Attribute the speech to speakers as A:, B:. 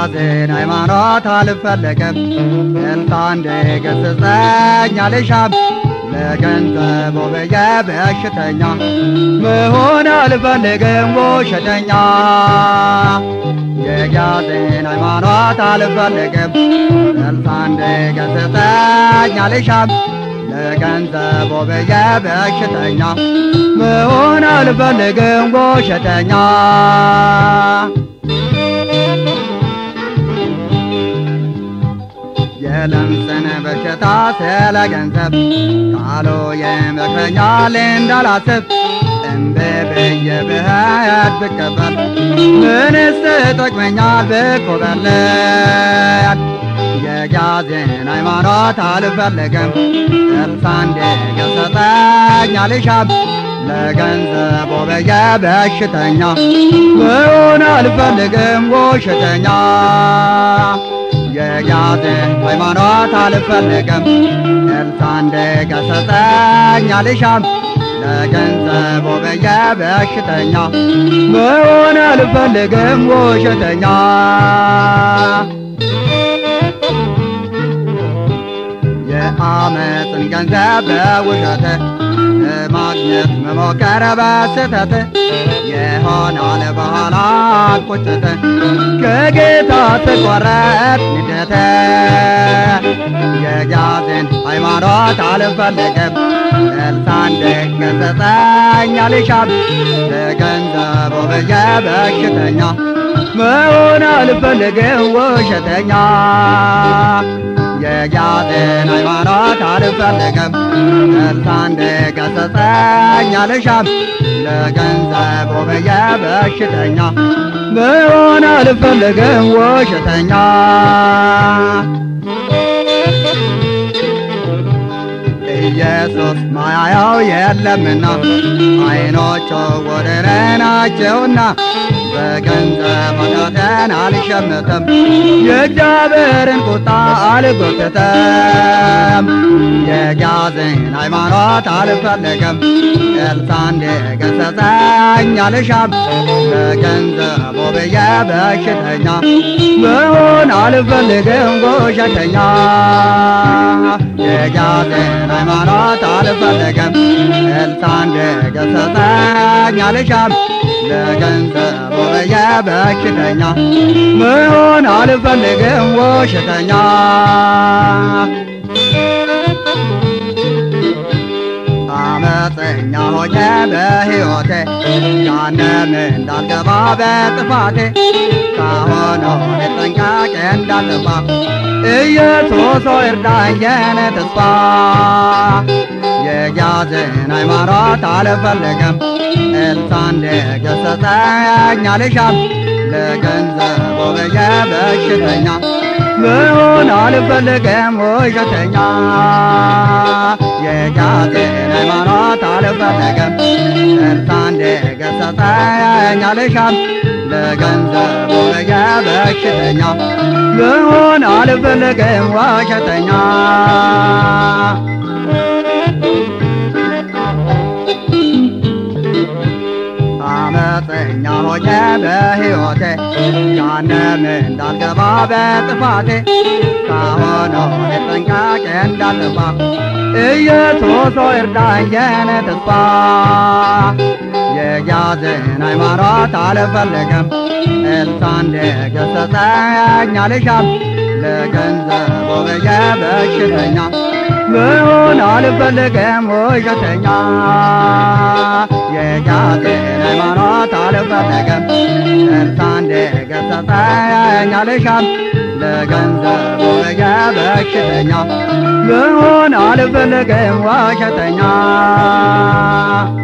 A: የጋዜን ሃይማኖት አልፈለገም እልታ እንደገሰጸኝ አልሻም ለገንዘብ ብዬ በሽተኛ መሆን አልፈልግም ውሸተኛ የጋዜን ሃይማኖት አልፈለግም እልታ እንደገሰጸኝ አልሻም ለገንዘብ ብዬ በሽተኛ መሆን አልፈልግም ውሸተኛ የለምጽን በሽታ ስለ ገንዘብ ቃሉ ይመክረኛል እንዳላስብ እምቢ ብዬ ብሄድ ብቀበል ምንስ ጠቅመኛል ብኮበለል የጋዜን ሃይማኖት አልፈለግም እርሳ እንዲገሰጠኝ አልሻም ለገንዘብ ብዬ በሽተኛ መሆን አልፈልግም ውሸተኛ የጋዜን ሃይማኖት አልፈለግም እርሳ እንዲገሰጠኝ አልሻም ለገንዘብ ብዬ በሽተኛ መሆን አልፈልግም ውሸተኛ የአመፅን ገንዘብ በውሸት ማግኘት መሞከር በስተት የሆናል በኋላ ቁጭት ከጌታ ትቆረጥ ንደት የጋዜን ሃይማኖት አልፈልግም እልሳ እንዲገሰጸኝ አልሻም ለገንዘብ ብዬ በሽተኛ መሆን አልፈልግም ውሸተኛ የጋዜን ሃይማኖት አልፈልግም እልሳ እንዲገሰጸኝ አልሻም ለገንዘብ ብዬ በሽተኛ መሆን አልፈልግም ውሸተኛ ኢየሱስ ማያያው የለምና አይኖቹ ወደረ ናቸውና በገንዘብ ኃጢአቴን አልሸምትም የእግዚአብሔርን ቁጣ አልጎትትም የጋዜን ሃይማኖት አልፈልግም ኤልሳ እንዲገሰጸኝ አልሻም ለገንዘቡ ብዬ በሽተኛ መሆን አልፈልግም ውሸተኛ የጋዜን ሃይማኖት አልፈልግም ኤልሳ እንዲገሰጸኝ አልሻም ለገንዘቡ ብዬ በሽተኛ መሆን አልፈልግም ውሸተኛ አመፀኛ ሆኜ በሕይወቴ ጋነም እንዳልገባ በጥፋቴ ካሁኑ ጥንቃቄ እንዳልጠፋ ኢየሱስ ሆይ እርዳኝ የኔ ተስፋ የጋዜን ሃይማኖት አልፈልግም ኤልሳ እንዲገሰጸኝ አልሻም ለገንዘቡ ብዬ በሽተኛ መሆን አልፈልግም ውሸተኛ የጋዜን ሃይማኖት አልፈልግም ኤልሳ እንዲገሰጸኝ አልሻም ለገንዘቡ ብዬ በሽተኛ መሆን አልፈልግም ውሸተኛ አመፀኛ ሆኜ በሕይወቴ ጋነም እንዳልገባ በጥፋቴ ካሁኑ ጥንቃቄ እንዳልጠፋ ኢየሱስ ሆይ እርዳኝ የኔ ተስፋ የጋዜን ሃይማኖት አልፈልግም ኤልሳ እንዲገሰጸኝ አልሻም ለገንዘቡ ብዬ በሽተኛ መሆን አልፈልግም ውሸተኛ የጋዜን ሃይማኖት አልፈልግም ኤልሳ እንዲገሰጸኝ አልሻም ለገንዘቡ ብዬ በሽተኛ መሆን አልፈልግም ውሸተኛ